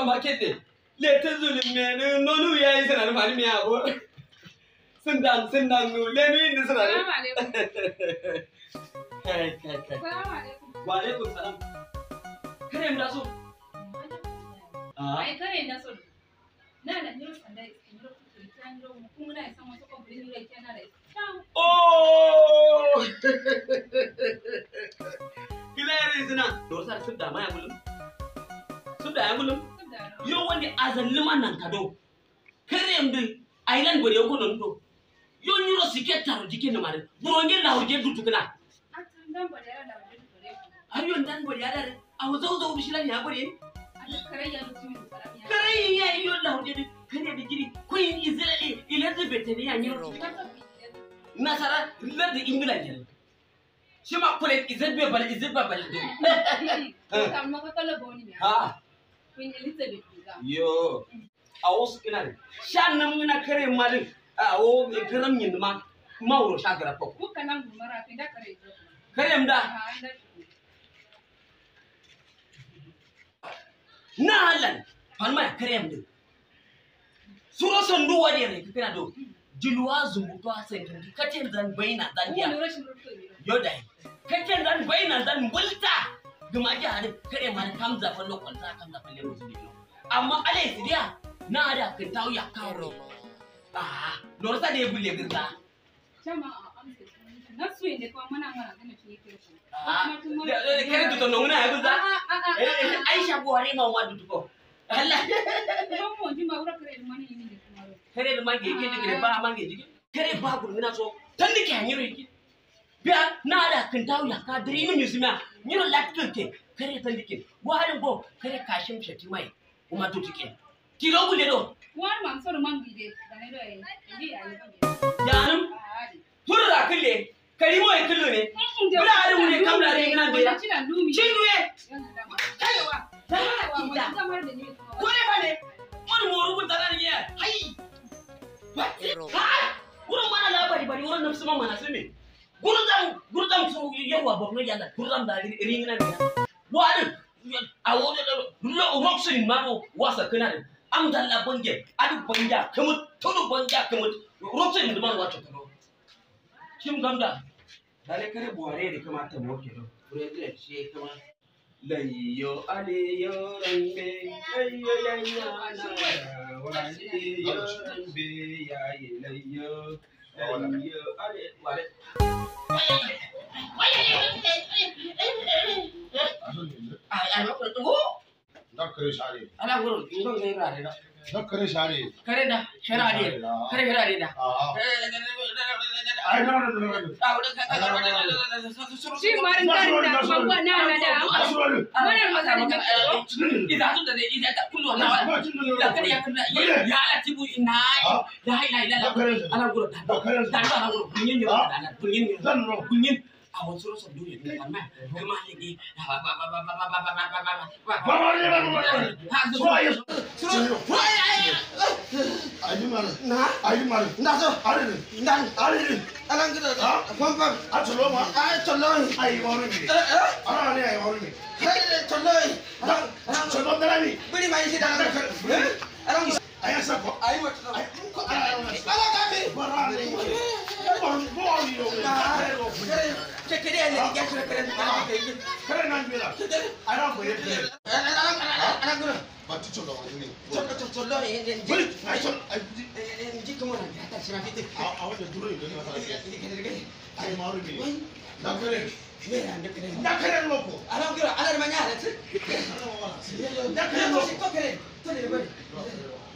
supermarket ne le ta zulum me ne nonu ya yi sana fani me abo sun dan sun dan nu le ni ni sana Salamu alaikum. kai kai kai Salamu alaikum. wa alaikum salam kare mu da so ah Ai kare na so. Na da nyiro sanda nyiro kutu ta nyiro mu kuma na san wasu kwamfani nyiro ke na da. Ciao. oh kilare sina do sar sun da maya gulum sun da ya gulum yo wonde azallima nan kado kerem de island bode ko non do yo nyuro siketaro jikene mare buronge la hoje dutukna Atan dan ba da da wani kare ku. har yon dan bode adare awo zaw zaw bishilan ya bode Ai kare ya rutu min saramiya. kare ya yo la hoje de kare de giri ko in israeli elizabeth ne ya nyuro nasara lar de england ne shima kole izabbe bal izabbe bal do Kam maka kala boni ne. ha Queen Elizabeth ga. yo awo sukina de shan nam na kare malin awo garam yin ma mawro shagara ko Ku kanan gumara fi da kare. kare da Ha da. na halan palma krem din suro sondu wadi re kina do jilwa zumbu to asen din katen zan baina zan Ku dia ne rashin rutu ne. yodai katen zan baina zan bulta duma ji hade kare ma kam za fa lokon ta kam za fa le musu dino amma ale sidia na da kan tawo ya kawo ah lor sa de bulle girza Jama a amsa. Na su ne kuma muna mana gana shi yake ku. ah kare to no na ya girza A'a. aisha buhari ma wa dutuko Allah Kuma mu ji ma wura kare mani ne ne kuma. kare da mange yake digire ba mange jigi kare ba gurmina so tan dike hanyiro yake biya na da kan tawo ya ka diri min yusuma nyiro latkil ke kare tan dike warin go kare kashim shati mai kuma to tike tiro gulle do Wani man soro man gide da ne da yi. Ndi ya yi ba. yanum turra kille kari mo e killo ne Bula ari mu ne kam da re ina bela. Cina lumi. cinduye Kaiwa. ta Kaiwa mu ida zamar da ni. ko ne ba ne mun mo rubu tarar ye hai ha wurin mana labari bari wurin nafsu man mana sun me gurdam gurdam su yawa borno yalla gurdam da ringina ne wadin a wani da lo roxin maro wasa kana da am dalla bange adu banja kamut tudu banja kamut roxin da man wato kano kim gamda dale kare buhari da kamata mu ke do kure da shi kama layyo aliyo rambe layyo yanya na waliyo rambe yayi layyo layyo ale wale ai ai ma ko Dakkare share. ala goro ingon ngai rare da Dakkare share. kare da sharade kare sharade da A'a. Ai na na na na. Shi marin kan da babba na na da. Wannan magana da Ida su da ida ta kullu na da kare ya kalla ya ala tibu ina la ila ila la ala goro da da ala goro kunyin yo da kunyin yo Zan ro. kunyin a wasu rasa duniya ne amma kuma ne ba ba ba ba ba ba ba ba ba ba ba Ba ba ne ba ba. ha So ayi. Ayi mar. na Ayi mar. na so Are ne. dan Are ne. alan gida Ha? pam pam A tsolo ma. ai toloi Ayi waru ne. eh eh Ana ne ayi waru ne. toloi Tsolo da ni. biri mai shi da alan Ayi sa ko. ai wata Ayi ko ana ana. ala ka bi Bara ne. Ba ba ni yo. ke ke ne ya shi kare da ke yi Kare nan bila. Ai ran ko yete. alan alan gida Ba ti tsolo wa ni. toloi ne Bari. Ai tsolo. Ai ji kuma na ta shi ma fiti a a wanda duro ne ne masa ke. Ayi maru ne. Dakkare. Mera da kare Dakkare no ko. alan gida alan ma ya da Dakkare no. ko kare to ne bari